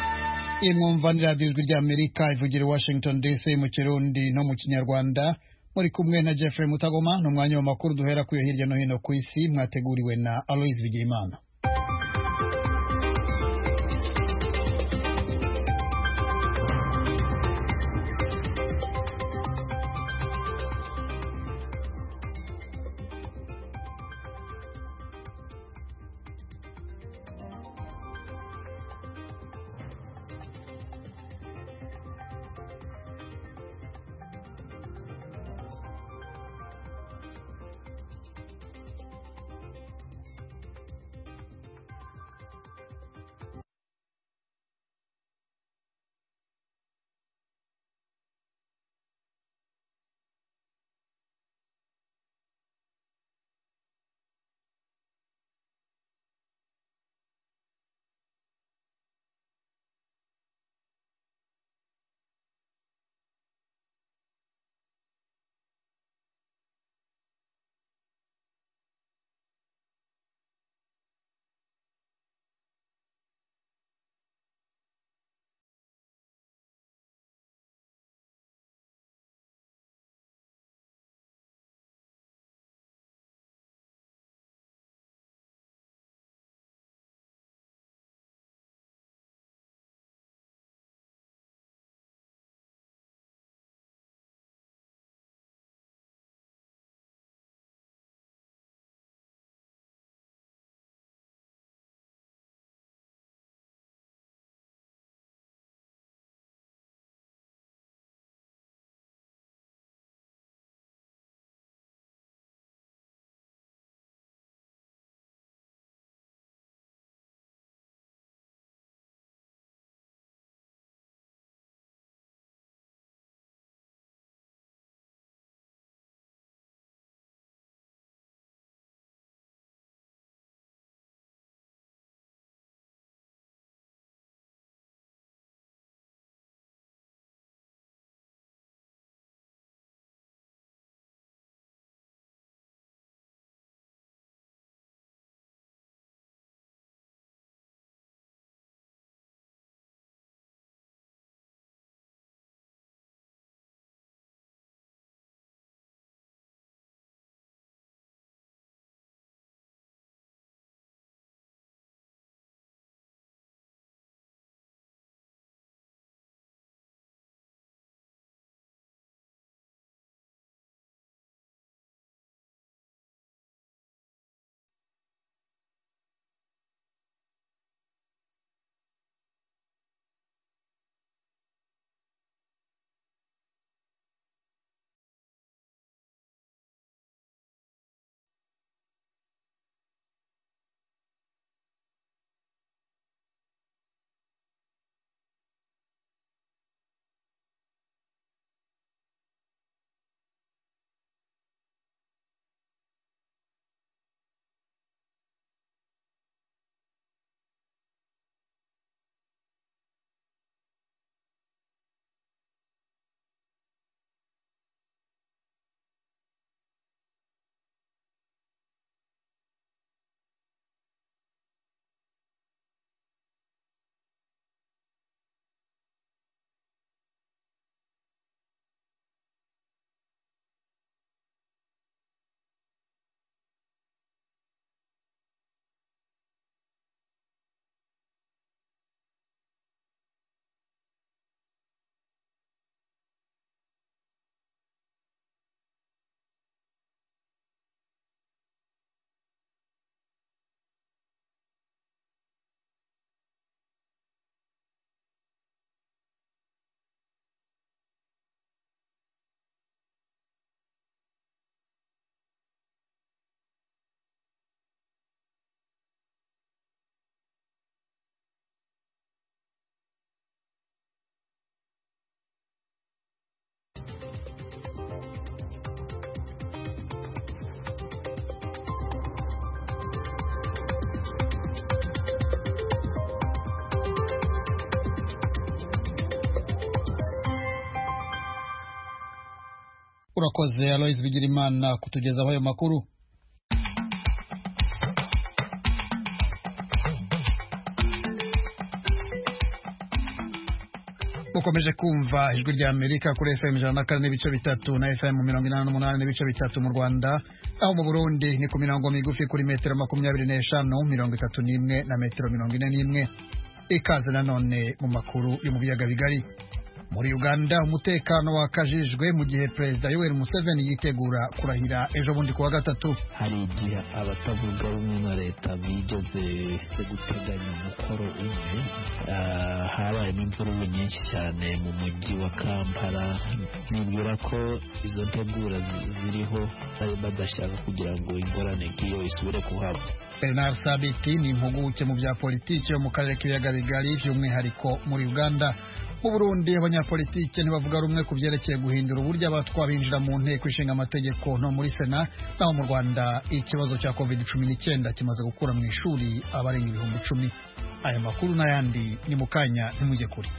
mukurikiye mwumva ni radiyo ijwi ry'amerika ivugira i washington dc mu kirundi no mu kinyarwanda muri kumwe na jeffrey mutagoma ni umwanya w'amakuru duhera kuyo hirya no hino ku isi mwateguriwe na aloise bigirimana urakoze aloise bigirimana kutugezaho ayo makuru mukomeje kumva ijwi rya amerika kuri fm ijana na kane n'ibice bitatu na fm mirongo inani n'umunani n'ibice bitatu mu rwanda aho mu burundi ni ku mirongo migufi kuri metero makumyabiri n'eshanu mirongo itatu n'imwe na metero mirongo ine n'imwe ikaze nanone mu makuru yo mu biyaga bigari muri uganda umutekano wakajijwe mu gihe perezida yoweri museveni yitegura kurahira ejo bundi kuwa gatatu hari igihe abatavuga rumwe na leta bigeze guteganya umukoro umwe Ah, habayemo imvururu nyinshi cyane mu mujyi wa kampala nibwira ko izo ntegura zi- ziriho bari badashaka kugira ngo ingorane nk'iyo isubire kuhaba bernard sabiti ni impuguke mu bya politiki yo mu karere k'ibiyaga bigari by'umwihariko muri uganda mu burundi abanyapolitike ntibavuga rumwe ku byerekeye guhindura uburyo abatwa binjira mu nteko ishinga amategeko no muri sena naho mu rwanda ikibazo cya covid cumi n'icyenda kimaze gukura mu ishuri abarenga ibihumbi icumi aya makuru n'ayandi ni mu kanya ntimujye kure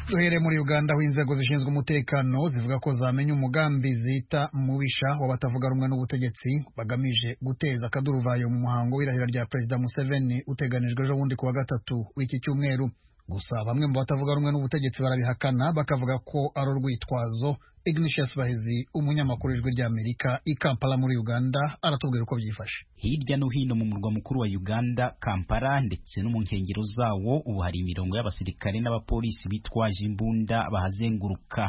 duhere muri uganda aho inzego zishinzwe umutekano zivuga ko zamenya umugambi zita mubisha w'abatavuga rumwe n'ubutegetsi bagamije guteza akaduruvayo mu muhango w'irahira rya perezida museveni uteganijwe ejo bundi ku wa gatatu w'iki cyumweru gusa bamwe mu batavuga rumwe n'ubutegetsi barabihakana bakavuga ko ari urwitwazo ignatius bahezi umunyamakuru w'ijwi ry'amerika i kampala muri uganda aratubwira uko byifashe hirya no hino mu murwa mukuru wa Uganda Kampala ndetse no mu nkengero zawo ubu hari imirongo y'abasirikare n'abapolisi bitwaje imbunda bahazenguruka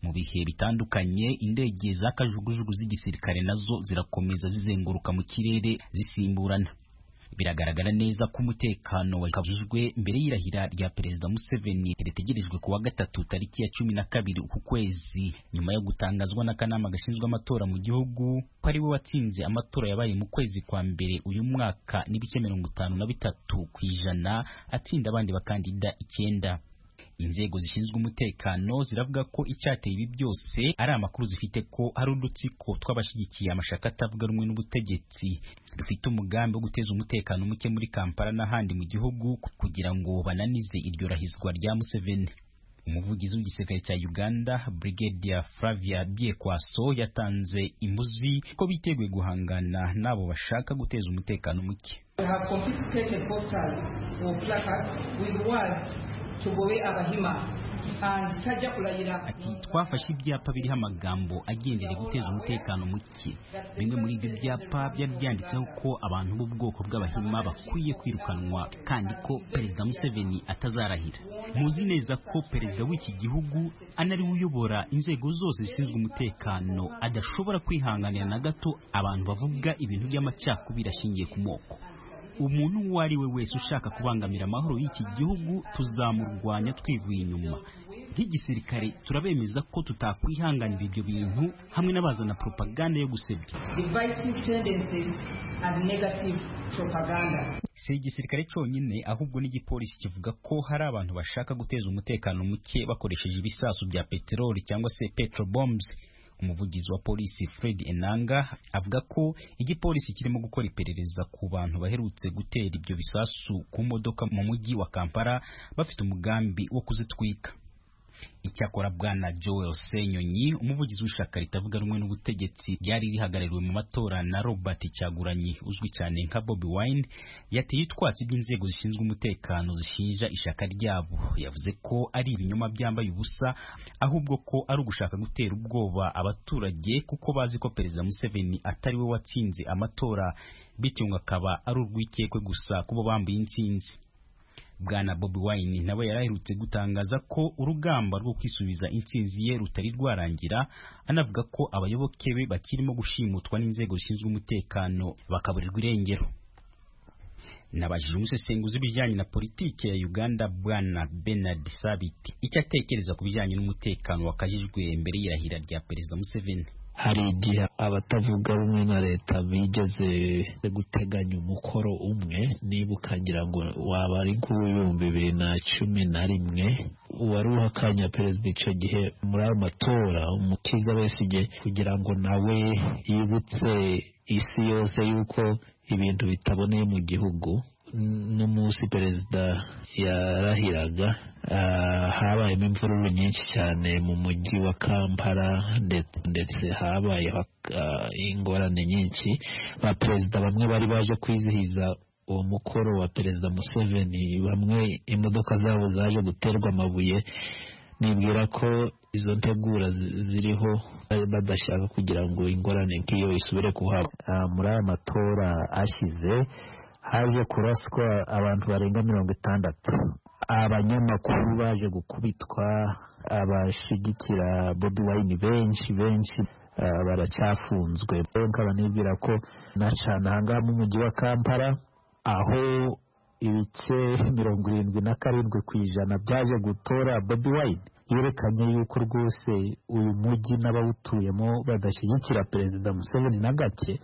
mu bihe bitandukanye indege z'akajugujugu z'igisirikare nazo zirakomeza zizenguruka mu kirere zisimburana biragaragara neza ko umutekano wakajijwe mbere y'irahira rya perezida Museveni ritegerejwe ku wa gatatu tariki ya cumi na kabiri uku kwezi nyuma yo gutangazwa n'akanama gashinzwe amatora mu gihugu ko ari we watsinze amatora yabaye mu kwezi kwa mbere uyu mwaka n'ibice mirongo itanu na bitatu ku ijana atsinda abandi bakandida icyenda inzego zishinzwe umutekano ziravuga ko icyateye ibi byose ari amakuru zifite ko hari udutsiko tw'abashyigikiye amashaka atavuga rumwe n'ubutegetsi dufite umugambi wo guteza umutekano muke muri kampala n'ahandi mu gihugu kugira ngo bananize iryo rahizwa rya museveni umuvugizi w'igisirikare cya uganda brigadier flavia biekwaso yatanze imbuzi ko biteguye guhangana n'abo bashaka guteza umutekano muke We have confiscated posters or placards with words Tugobe Abahima and Tajja Kulayira. ati twafashe ibyapa biriho amagambo agendera guteza umutekano muke bimwe muri ibyo byapa byari byanditseho ko abantu b'ubwoko bw'abahima bakwiye kwirukanwa kandi ko perezida museveni atazarahira muzi neza ko perezida w'iki gihugu anariwe uyobora inzego zose zishinzwe umutekano adashobora kwihanganira na gato abantu bavuga ibintu by'amacakubiri ashingiye ku moko umuntu uwo ari we wese ushaka kubangamira amahoro y'iki gihugu tuzamurwanya twivuye inyuma nk'igisirikare turabemeza ko tutakwihanganira ibyo bintu hamwe n'abazana propaganda yo gusebya Divisive tendencies and negative propaganda. si igisirikare cyonyine ahubwo n'igipolisi kivuga ko hari abantu bashaka guteza umutekano muke bakoresheje ibisasu bya peteroli cyangwa se petrobombs umuvugizi wa polisi fred enanga avuga ko igipolisi kirimo gukora iperereza ku bantu baherutse gutera ibyo bisasu ku modoka mu mujyi wa kampala bafite umugambi wo kuzitwika icyakora bwana joel senyonyi umuvugizi w'ishyaka ritavuga rumwe n'ubutegetsi ryari rihagarariwe mu matora na robert cyaguranyi uzwi cyane nka bobi wine yateye utwatsi by'inzego zishinzwe umutekano zishinja ishyaka ryabo yavuze ko ari ibinyoma byambaye ubusa ahubwo ko ari ugushaka gutera ubwoba abaturage kuko bazi ko perezida museveni atari we watsinze amatora bityo ngo akaba ari urwikekwe gusa kubo bambuye intsinzi bwana bobi wine nawe yari aherutse gutangaza ko urugamba rwo kwisubiza intsinzi ye rutari rwarangira anavuga ko abayoboke be bakirimo gushimutwa n'inzego zishinzwe umutekano bakaburirwa irengero nabajije umusesenguzi w'ibijyanye na politiki ya uganda bwana benard sabiti icyo atekereza ku bijyanye n'umutekano wakajijwe mbere y'irahira rya perezida museveni hari igihe abatavuga rumwe na leta bigeze guteganya umukoro umwe nibuka ngira ngo waba ari nk'uw'ibihumbi bibiri na cumi na rimwe uwari uhakanya perezida icyo gihe muri ayo matora umukiza besigye kugira ngo nawe yibutse isi yose yuko ibintu bitaboneye mu gihugu n'umunsi perezida yarahiraga ah, habayemo imvururu nyinshi cyane mu mujyi wa kampala nde- ndetse habaye ah, ingorane nyinshi ba perezida bamwe bari baje kwizihiza uwo mukoro wa perezida museveni bamwe imodoka zabo zaje guterwa amabuye nibwira ko izo ntegura zi- ziriho bari badashaka kugira ngo ingorane nk'iyo isubire kuhaba Ah, muri aya matora ashize haje kuraswa abantu barenga mirongo itandatu abanyamakuru baje gukubitwa abashyigikira bobi wayini benshi benshi ah, baracyafunzwe nkaba nibwira ko nacana ahangaha mu mujyi wa kampala aho ibice mirongo irindwi na karindwi ku ijana byaje gutora bobi wine yerekanye yuko rwose uyu mujyi n'abawutuyemo badashyigikira perezida museveni na gake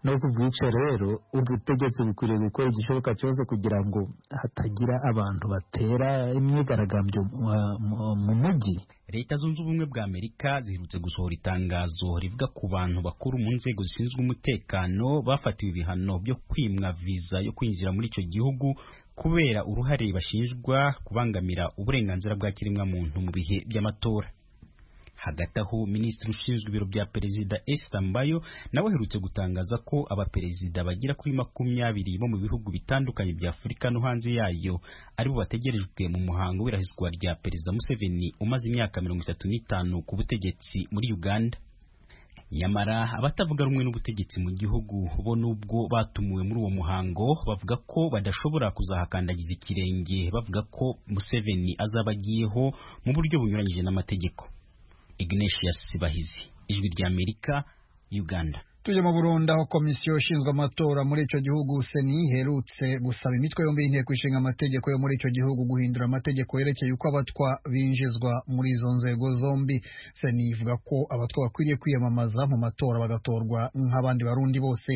no ku bwica rero ubutegetsi bukwiriye gukora igishoboka cyose kugira ngo hatagira abantu batera imyigaragambyo mu- mu- mu mujyi leta zunze ubumwe bwa amerika ziherutse gusohora itangazo rivuga ku bantu bakuru mu nzego zishinzwe umutekano bafatiwe ibihano byo kwimwa viza yo kwinjira muri icyo gihugu kubera uruhare bashinjwa kubangamira uburenganzira bwa kiremwamuntu mu bihe by'amatora hagati aho minisitiri ushinzwe ibiro bya perezida Esther Mbayo nawe aherutse gutangaza ko abaperezida bagera kuri makumyabiri bo mu bihugu bitandukanye bya Afurika no hanze yayo aribo bategerejwe mu muhango w'irahizwa rya perezida Museveni umaze imyaka mirongo itatu n'itanu ku butegetsi muri Uganda nyamara abatavuga rumwe n'ubutegetsi mu gihugu bo nubwo batumiwe muri uwo muhango bavuga ko badashobora kuzahakandagiza ikirenge bavuga ko Museveni azaba agiyeho mu buryo bunyuranyije n'amategeko Ignatius Bahizi ijwi rya Amerika Uganda tujya mu burundi aho komisiyo ishinzwe amatora muri icyo gihugu seni iherutse gusaba imitwe yombi y'inteko ishinga amategeko yo muri icyo gihugu guhindura amategeko yerekeye uko abatwa binjizwa muri izo nzego zombi seni ivuga ko abatwa bakwiriye kwiyamamaza mu matora bagatorwa nk'abandi barundi bose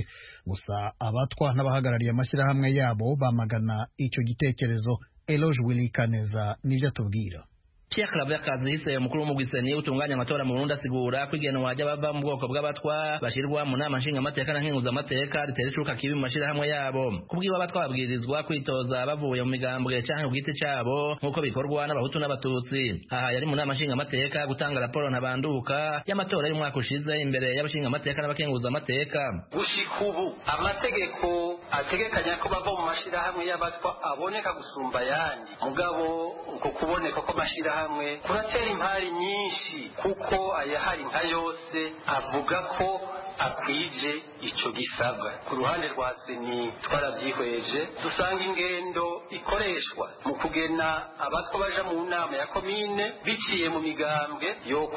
gusa abatwa n'abahagarariye amashyirahamwe yabo bamagana icyo gitekerezo eloge wilikaneza nibyo atubwira Pierre Claver Kazise umukuru w'umugwiseni utunganya amatora mu Burundi asigura ko igenwa ry'abava mu bwoko bw'abatwa bashirwa mu nama nshinga amateka na nkenguza amateka ritera icuka kibi mu mashirahamwe yabo kubwiwa abatwa babwirizwa kwitoza bavuye mu migambwe canke ku giti cabo nk'uko bikorwa n'abahutu n'abatutsi aha yari mu nama nshinga amateka gutanga raporo ntabanduka y'amatora y'umwaka ushize imbere y'abashinga amateka n'abakenguza amateka gushika ubu amategeko ategekanya ko bava mu mashirahamwe y'abatwa aboneka gusumba ayandi mugabo uko kuboneka kw'amashirahamwe kuratera impari nyinshi kuko ayahari nka yose avuga ko akwije ico gisabwa ku ruhande rwa seni twaravyihweje dusanga ingendo ikoreshwa mu kugena abatwa baja mu nama ya komine biciye mu migambwe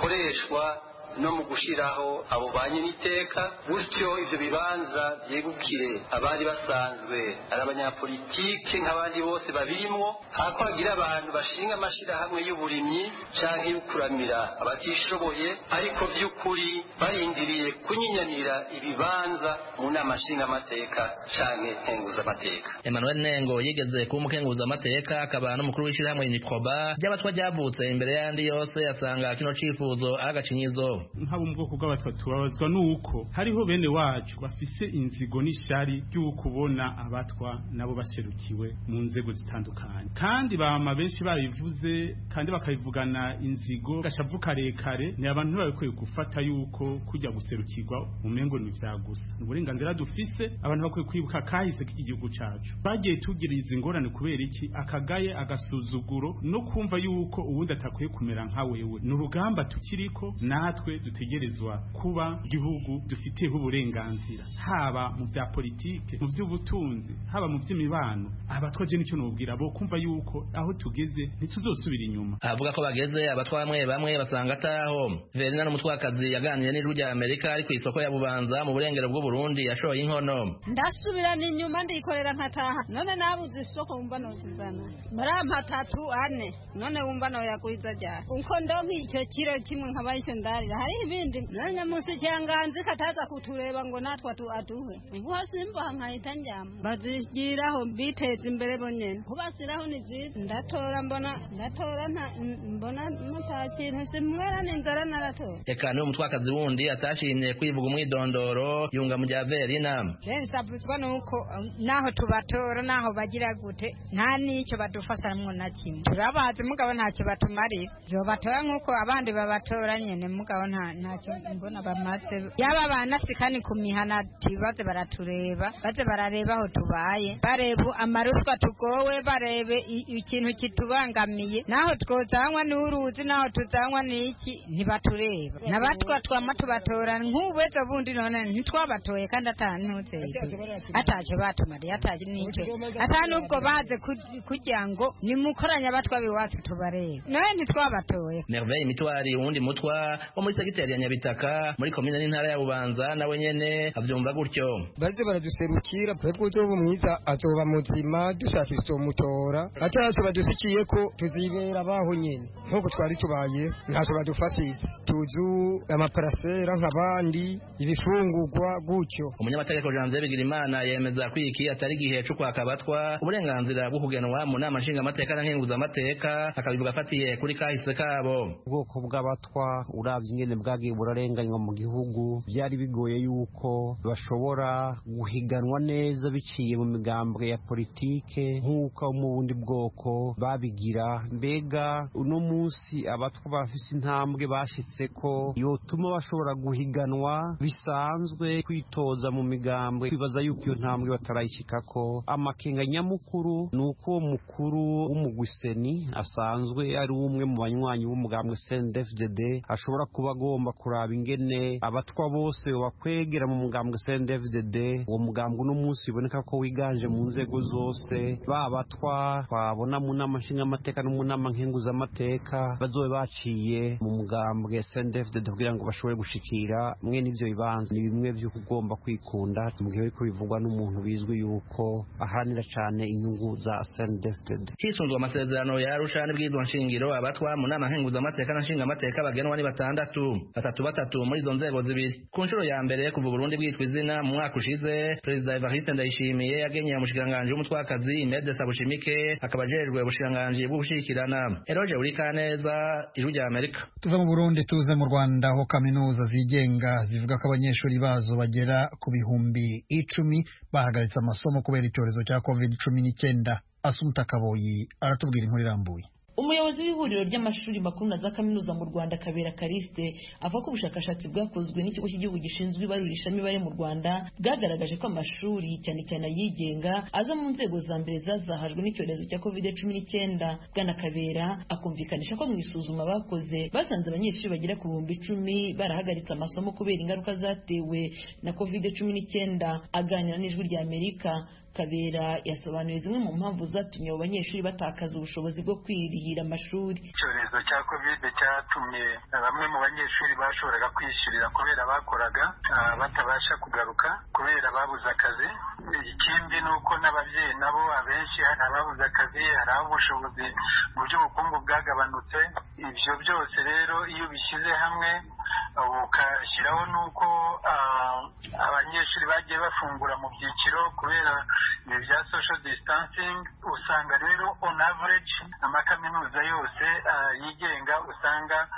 yokoreshwa no mu gushiraho abo ba nyiriteka gutyo ivyo bibanza vyegukire abari basanzwe ari abanyapolitike nk'abandi bose babirimwo hako hagira abantu bashinga amashirahamwe y'uburimyi canke y'ukuramira abatishoboye ariko vy'ukuri barindiriye kunyinyanira ibibanza mu nama nshingamateka canke nkenguzamateka Emmanuel Nengo yigeze kuba umukenguza amateka akaba n'umukuru w'ishirahamwe Niproba ry'abatwa ryavutse imbere y'andi yose asanga kino cifuzo ari agacinyizo nk'abo mu bwoko bw'abatwa tubabazwa n'uko hariho bene wacu bafise inzigo n'ishari ry'ukubona abatwa nabo baserukiwe mu nzego zitandukanye kandi bama benshi babivuze kandi bakabivugana inzigo gashavu karekare ni abantu ntibabikwiye gufata yuko kujya guserukirwa umengo ni ibya gusa ni uburenganzira dufise abantu bakwiye kwibuka kahise k'iki gihugu cacu bagiye tugira izi ngorane kubera iki akagaye agasuzuguro no kumva yuko uwundi atakwiye kumera nka wewe ni urugamba tukiriko natwe dutegerezwa kuba igihugu dufiteho uburenganzira haba mu bya politike mu by'ubutunzi haba mu by'imibano abatwa je nicyo nubwira bo kumva yuko aho tugeze ntituzosubira inyuma avuga ko bageze abatwa bamwe bamwe basanga ataho verina n'umutwakazi yaganiriye n'ijwi rya amerika ari ku isoko ya bubanza mu burengero bw'uburundi yashoye inkono ndasubirana inyuma ndikorera nkataha none nabuze isoko wumva nozizana muri aya matatu ane none wumva noyaguhiza ryari kuko ndonka icyo kiro kimwe nkaba icyo ndarira hariho ibindi nanjye munsi cyanganzi kataza kutureba ngo natwe atu aduhe kuba simba nkahita njyamo bazigiraho mbiteza imbere bonyine kubasiraho ni byiza ndatora mbona ndatora nta- mbona mutakintu simwera n'inzara naratora eka niwe mutwakazi wundi atashimye kwivuga umwidondoro yunga mu bya verina nsabuzwa ni uko um, naho tubatora naho bagira gute nta n'icyo badufasha mwo na kimwe turabazi mugabo ntacyo batumarira zobatora nk'uko abandi babatora nyine mugabo nta- ntacyo mbona bamaze yaba abanasika ni ku mihanati baze baratureba baze barareba aho tubaye bareba amaruswa tugowe barebe i- ikintu kitubangamiye naho twozanywa ni uruzi naho tuzanywa ni iki ntibatureba n'abatwa twama tubatora nk'ubuzo bundi none ntitwabatoye kandi atanuteye atacyo batumariye atacyo n'icyo atanubwo baze ku- kugira ngo nimukoranye abatwa biwacu tubarebe nawe ntitwabatoye merveille mitwari wundi mutwa wo muri segiteri ya nyabitaka muri komine n'intara ya bubanza nawe nyene avyumva gutyo barze baraduserukira twebwe uzoba mwiza azoba muzima dushaka izomutora ataraso badusikiye ko tuzibera baho nyene nk'uko twari tubaye ntaco badufasitse tuzu amaparasera nk'abandi ibifungurwa gutyo umunyamategeko janvier bigirimana yemeza ko iki atari igihe co kwaka abatwa uburenganzira bwo kugenwa mu nama nshingamateka na nkenguzamateka akabivuga afatiye kuri kahise kabo ubwoko bw'abatwa urabye ingene bwagiye burarenganywa mu gihugu byari bigoye yuko bashobora guhiganwa neza biciye mu migambwe ya politike nk'uko abo mu bundi bwoko babigira mbega uno munsi abatwa bafise intambwe bashitse ko yotuma bashobora guhiganwa bisanzwe kwitoza mu migambwe kwibaza yuko iyo ntambwe batarayishikako amakenga nyamukuru ni uko uwo mukuru w'umugwiseni asanzwe ari umwe mu banywanyi b'umugambwe CNDD-FDD ashobora kuba agomba kuraba ingene abatwa bose bakwegera mu mugambwe CNDD-FDD uwo mugambwe uno munsi biboneka ko wiganje mu nzego zose ba batwa twabona mu nama nshingamateka no mu nama nkenguzamateka bazobe baciye mu mugambwe CNDD-FDD kugira ngo bashobore gushikira mwene ivyo bibanza ni bimwe vy'uko ugomba kwikunda mu gihe ariko bivugwa n'umuntu bizwi yuko aharanira cane inyungu za CNDD-FDD hisunzwe amasezerano ya arusha n'ibwirizwa nshingiro abatwa mu nama nkenguzamateka na nshingamateka bagenwa ni batandatu batatu batatu muri izo nzego zibiri ku nshuro ya mbere kuva uburundi bwitwa izina mu mwaka ushize perezida evariste ndayishimiye yagenye umushikiranganji w'umutwakazi imede sabushimike akaba ajejwe ubushikiranganji bw'ugushigikirana eroge urikaneza ijwi rya amerika tuva mu burundi tuze mu rwanda aho kaminuza zigenga zivuga ko abanyeshuri bazo bagera ku bihumbi icumi bahagaritse amasomo kubera icyorezo cya covid cumi n'icyenda asumuta kaboyi aratubwira inkuru irambuye umuyobozi w'ihuriro ry'amashuri makuru na za kaminuza mu rwanda kabera kariste avuga ko ubushakashatsi bwakozwe n'ikigo cy'igihugu gishinzwe ibarurishamibare mu rwanda bwagaragaje ko amashuri cyane cyane ayigenga aza mu nzego za mbere zazahajwe n'icyorezo cya covid cumi n'icyenda bwana kabera akumvikanisha ko mu isuzuma bakoze basanze abanyeshuri bagera ku bihumbi icumi barahagaritse amasomo kubera ingaruka zatewe na covid cumi n'icyenda aganira n'ijwi rya amerika kabera yasobanuye zimwe mu mpamvu zatumye abo banyeshuri batakaza ubushobozi bwo kwirihira amashuri icyorezo cya kovide cyatumye bamwe mu banyeshuri bashoboraga kwiyishyurira kubera bakoraga ah, batabasha kugaruka kubera babuze akazi ikindi ni uko n'ababyeyi nabo abenshi hari ababuze akazi hari ab'ubushobozi mu by'ubukungu bwagabanutse ibyo byose rero iyo ubishyize hamwe ukashyiraho n'uko ah, abanyeshuri bagiye bafungura mu byiciro kubera ibi bya social distancing usanga rero on average amakaminuza yose ah, yigenga usanga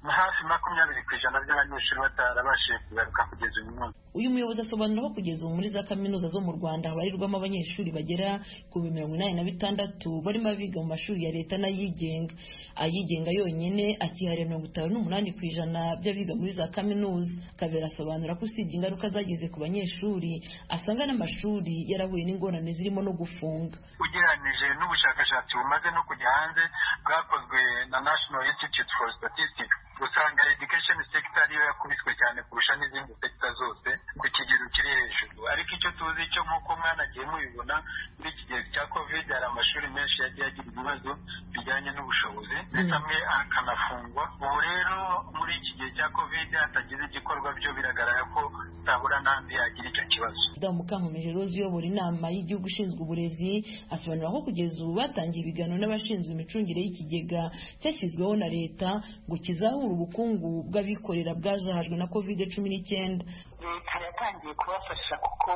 hafi makumyabiri ku ijana by'abanyeshuri batarabashije kugaruka kugeza uyu munsi uyu muyobozi asobanura ko kugeza ubu muri za kaminuza zo mu rwanda habarirwamo abanyeshuri bagera ku bihumbi mirongo inani na bitandatu barimo abiga mu mashuri ya leta n'ayigenga ayigenga yonyine akihariye mirongo itanu n'umunani ku ijana by'abiga muri za kaminuza kabera asobanura ko usibye ingaruka zageze ku banyeshuri asanga n'amashuri yarahuye n'ingorane zirimo no gufunga ugereranije n'ubushakashatsi bumaze no kujya hanze bwakozwe na national institute for statistics usanga education sector ariyo yakubiswe cyane kurusha n'izindi sector zose ku kigero kiri hejuru ariko icyo tuzi cyo nk'uko mwana agiye mubibona muri iki gihe cya covid hari amashuri menshi yagiye agira ibibazo kijyanye n'ubushobozi ndetse amwe akanafungwa ubu rero muri iki gihe cya kovide hatagize igikorwa byo biragaragara ko zabura n'andi yagira icyo kibazo perezida mukankomeje rose uyobora inama y'igihugu ishinzwe uburezi asobanura ko kugeza ubu batangiye ibiganiro n'abashinzwe imicungire y'ikigega cyashyizweho na leta ngo kizahura ubukungu bw'abikorera bwajahajwe na kovide cumi n'icyenda leta yatangiye kubafasha kuko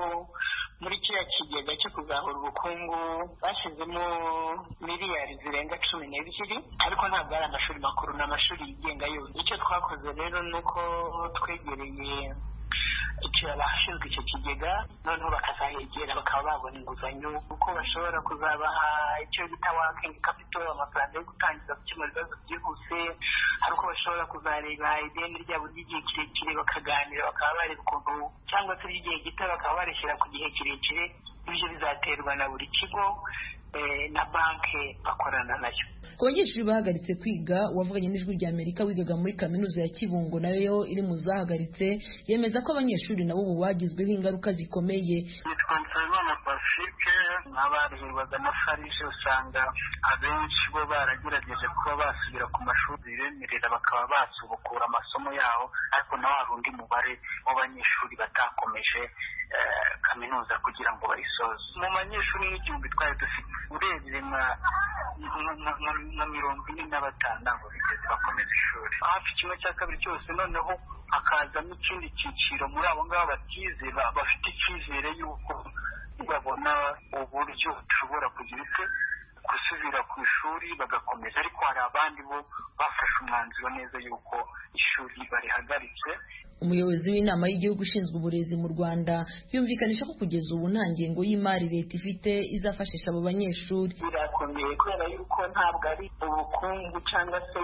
muri kiriya kigega cyo kuzahura ubukungu bashyizemo miliyari zirenga cumi n'ebyiri ariko ntabwo ari amashuri makuru ni amashuri yigenga yose icyo twakoze rero ni uko twegereye abashinzwe icyo kigega noneho bakazahegera bakaba babona inguzanyo kuko bashobora kuzabaha icyo bita wakingi kapito amafaranga yo gutangiza gukemura ibibazo byihuse hari uko bashobora kuzareba ideni ryabo ry'igihe kirekire bakaganira bakaba bareba ukuntu cyangwa se ry'igihe gito bakaba barishyira ku gihe kirekire ibyo bizaterwa na buri kigo na banki bakorana nayo ku banyeshuri bahagaritse kwiga uwavuganye n'ijwi rya amerika wigaga muri kaminuza ya kibungo nayo iri mu zahagaritse yemeza ko abanyeshuri nabo ubu bagizweho ingaruka zikomeye nitwa nsabimana pacifique nk'abarihirwa amafarije usanga abenshi bo baragerageje kuba basubira ku mashuri bibemerera bakaba basubukura amasomo yabo ariko nawe hari undi mubare w'abanyeshuri batakomeje kaminuza kugira ngo bayisoze mu banyeshuri n'igihumbi twari dufite urebye nka mirongo ine na batanu ntabwo bigeze bakomeza ishuri hafi kimwe cya kabiri cyose noneho hakazamo ikindi cyiciro muri abo ngabo batize bafite icyizere y'uko babona uburyo ushobora kugira icyo gusubira ku ishuri bagakomeza ariko hari abandi bo bafashe umwanzuro neza y'uko ishuri barihagaritse umuyobozi w'inama y'igihugu ishinzwe uburezi mu rwanda yumvikanisha ko kugeza ubu nta ngengo y'imari leta ifite izafashisha abo banyeshuri birakomeye kubera yuko ntabwo ari ubukungu cyangwa se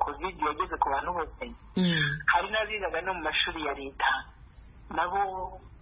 kovide yageze ku bantu bose hari n'abigaga no mu mashuri ya leta nabo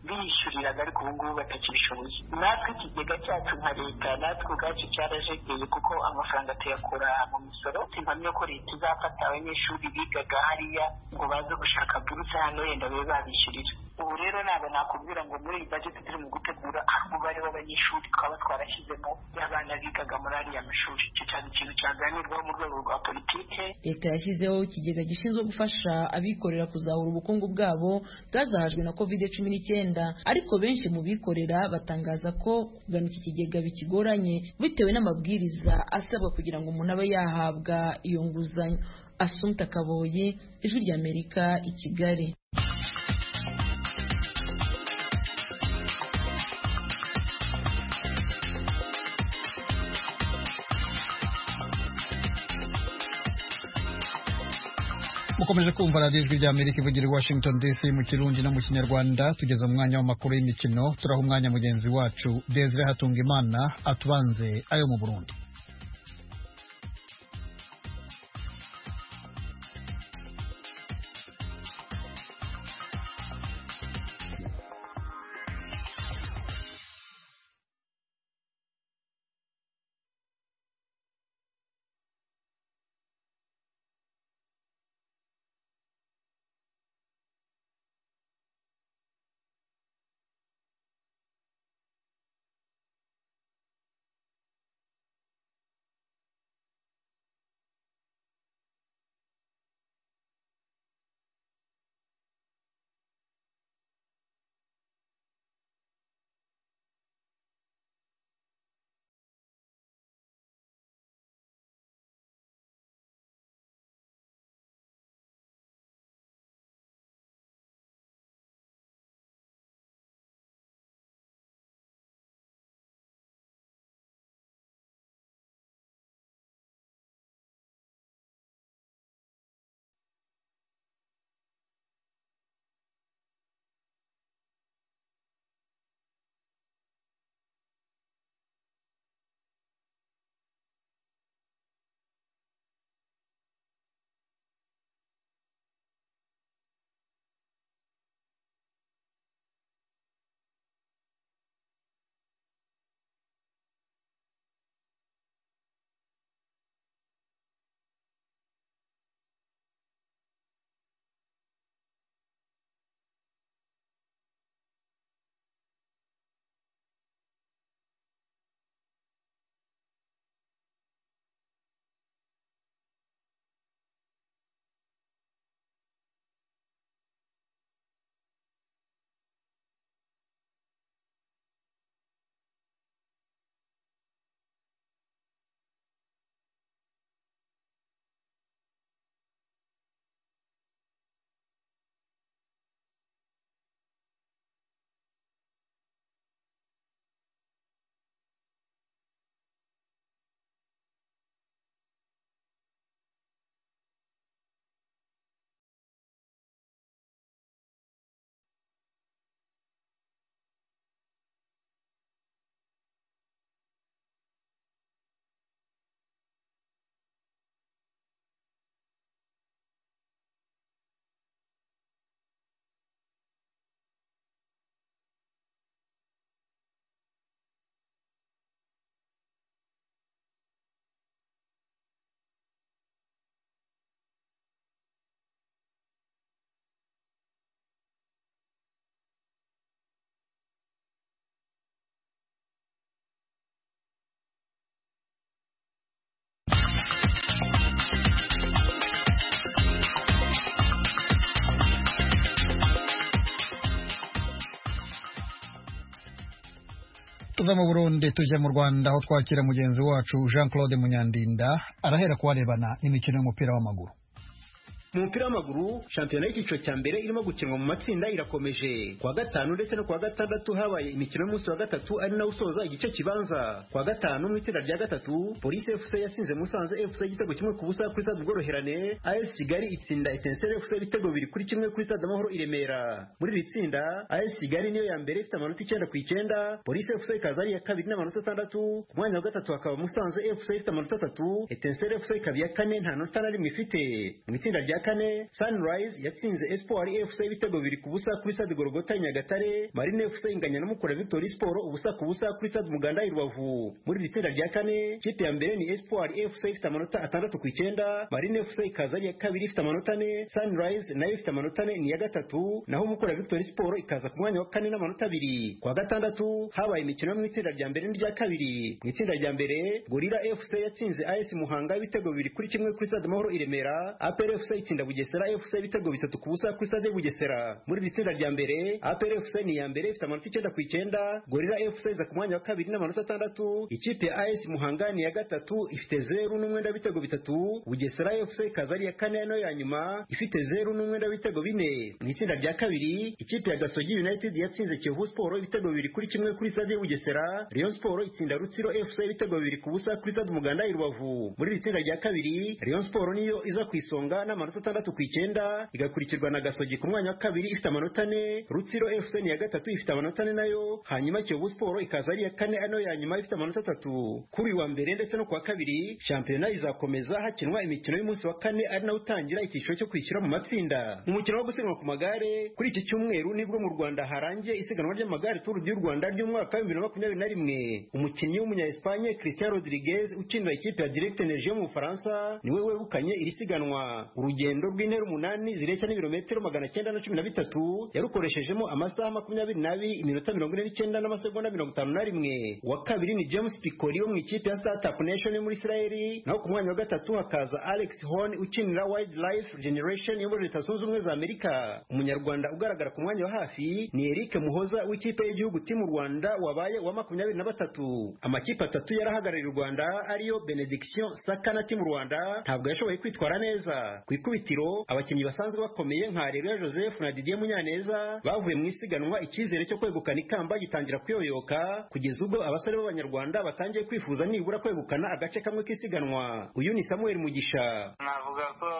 biyishyuriraga ariko ubu ngubu batakibishoboye natwe ikigega cyacu nka leta natwe ubwacu cyarajegeye kuko amafaranga tuyakura mu misoro impamya ko leta izafata abanyeshuri bigaga hariya ngo baze gushaka buruse hano wenda babe babishyurira ubu rero ntabwo nakubwira ngo muri iyi bajeti turimo gutegura aho umubare w'abanyeshuri twaba twarashyizemo y'abana bigaga muri ariya mashuri icyo cyaba ikintu cyaganirwaho mu rwego rwa politike leta yashyizeho ikigega gishinzwe gufasha abikorera kuzahura ubukungu bwabo bwazahajwe na kovide cumi n'icyenda ariko benshi mu bikorera batangaza ko kugana iki kigega bikigoranye bitewe n'amabwiriza asabwa kugira ngo umuntu abe yahabwa iyo nguzanyo asumta kaboyi ijwi ry'amerika i kigali mukomeje kumva radiyo ijwi ry'amerika ivugira i washington dc mu kirundi no mu kinyarwanda tugeze mu mwanya w'amakuru y'imikino turaha umwanya mugenzi wacu desire hatungimana atubanze ayo mu burundi tuva mu burundi tujya mu rwanda aho twakira mugenzi wacu jean claude munyandinda arahera kubarebana n'imikino y'umupira w'amaguru mu mupira w'amaguru shampiyona y'icyiciro cya mbere irimo gukinwa mu matsinda irakomeje kuwa gatanu ndetse no kuwa gatandatu habaye imikino y'umunsi wa gatatu ari nawo usoza igice kibanza kuwa gatanu mu itsinda rya gatatu polisi fc yasinze musanze fc igitego kimwe ku busa kuri stade ubworoherane as kigali itsinda etenseri fc ibitego bibiri kuri kimwe kuri stade amahoro i remera muri iri tsinda as kigali niyo ya mbere ifite amanota icyenda ku icyenda polisi fc ikaza ari iya kabiri n'amanota atandatu ku mwanya wa gatatu hakaba musanze fc ifite amanota atatu etenseri fc ikaba iya kane nta nota na rimwe ifite mu itsinda rya kane Sunrise yatsinze Espoir FC ibitego bibiri ku busa kuri Stade Gorogota Nyagatare Marine FC inganya na Mukura Victory Sport ubusa ku busa kuri Stade Muganda i Rubavu muri iri tsinda rya kane ikipe ya mbere ni Espoir FC ifite amanota atandatu ku icyenda Marine FC ikaza ari iya kabiri ifite amanota ane Sunrise nayo ifite amanota ane ni iya gatatu naho Mukura Victory Sport ikaza ku mwanya wa kane n'amanota abiri kwa gatandatu habaye imikino yo mu itsinda rya mbere n'irya kabiri mu itsinda rya mbere Gorilla FC yatsinze AS Muhanga ibitego bibiri kuri kimwe kuri Stade Mahoro i Remera APR FC itsinda Bugesera FC ibitego bitatu ku busa kuri stade Bugesera muri iri tsinda rya mbere APR FC ni ya mbere ifite amanota icyenda ku icyenda Gorilla FC iza ku mwanya wa kabiri n'amanota atandatu ikipe ya AS Muhanga ni ya gatatu ifite zeru n'umwenda w'ibitego bitatu Bugesera FC ikaza ari iya kane no ya nyuma ifite zeru n'umwenda w'ibitego bine mu itsinda rya kabiri ikipe ya Gasogi United yatsinze Kiyovu Sport ibitego bibiri kuri kimwe kuri stade Bugesera Rayon Sport itsinda Rutsiro FC ibitego bibiri ku busa kuri stade Muganda i Rubavu muri iri tsinda rya kabiri Rayon Sport niyo iza ku isonga n'amanota atandatu ku icyenda igakurikirwa na gasogi ku mwanya wa kabiri ifite amanota ane rutsiro fc ni iya gatatu ifite amanota ane nayo hanyuma kiyovu siporo ikaza ari iya kane ano ya nyuma ifite amanota atatu kuri uwa mbere ndetse no kuwa kabiri shampiyona izakomeza hakinwa imikino y'umunsi wa kane ari nawo utangira icyiciro cyo kwishyura mu matsinda mu mukino wo gusiganwa ku magare kuri iki cyumweru nibwo mu rwanda harangiye isiganwa ry'amagare turu ry'u rwanda ry'umwaka w'ibihumbi bibiri na makumyabiri na rimwe umukinnyi w'umunya-espagne christian rodriguez ukinira ikipe ya direct energie yo mu bufaransa niwe wegukanye iri siganwa urugendo urugendo rw'intera umunani zireshya n'ibirometero magana cyenda na cumi na bitatu yarukoreshejemo amasaha makumyabiri n'abiri iminota mirongo ine n'icyenda n'amasegonda mirongo itanu na rimwe uwa kabiri ni james pikori wo mu ikipe ya startup nation yo muri israeli naho ku mwanya wa gatatu hakaza alex horn ukinira wildlife generation yo muri leta zunze ubumwe za amerika umunyarwanda ugaragara ku mwanya wa hafi ni eric muhoza w'ikipe y'igihugu timu rwanda wabaye wa makumyabiri na batatu amakipe atatu yarahagarariye u rwanda ariyo benediction saka na timu rwanda ntabwo yashoboye kwitwara neza ku ikubitiro ikubitiro abakinnyi basanzwe bakomeye nka Areruya Joseph na Didier Munyaneza bavuye mu isiganwa icyizere cyo kwegukana ikamba gitangira kuyoyoka kugeza ubwo abasore b'abanyarwanda batangiye kwifuza nibura kwegukana agace kamwe k'isiganwa uyu ni Samuel Mugisha navuga ko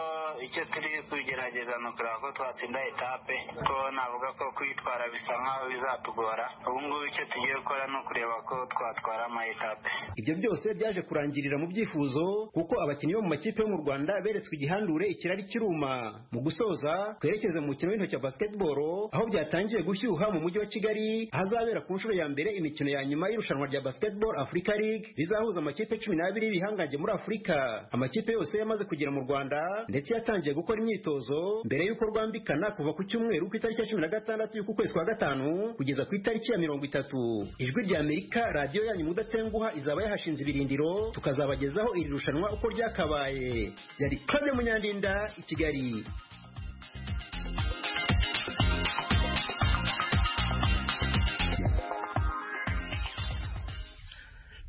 icyo turi kugerageza ni ukureba ko twatsinda etape ko navuga ko kwitwara bisa nk'aho bizatugora ubu ngubu icyo tugiye gukora ni ukureba ko twatwara ama etape ibyo byose byaje kurangirira mu byifuzo kuko abakinnyi bo mu makipe yo mu Rwanda beretswe igihandure ikirari kiruma mu gusoza twerekeze mu mukino w'intoki wa basketball aho byatangiye gushyuha mu mujyi wa Kigali ahazabera ku nshuro ya mbere imikino ya nyuma y'irushanwa rya Basketball Africa League rizahuza amakipe 12 y'ibihangange muri Afrika amakipe yose yamaze kugera mu Rwanda ndetse yatangiye gukora imyitozo mbere y'uko rwambikana kuva ku cyumweru ku itariki ya 16 y'uku kwezi kwa gatanu kugeza ku itariki ya 30 ijwi rya Amerika radiyo yanyu mudatenguha izaba yahashinze ibirindiro tukazabagezaho iri rushanwa uko ryakabaye yari Claude Munyandinda i Kigali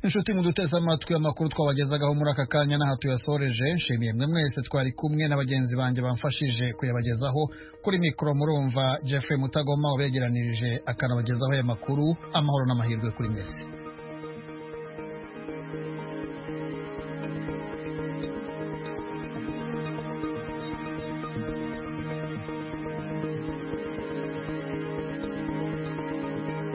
inshuti muduteze amatwi amakuru twabagezagaho muri aka kanya n'aha tuyasoreje nshimiye mwe mwese twari kumwe na bagenzi banjye bamfashije kuyabagezaho kuri mikoro murumva Jeffrey Mutagoma wabegeranirije akanabagezaho aya makuru amahoro n'amahirwe kuri mwese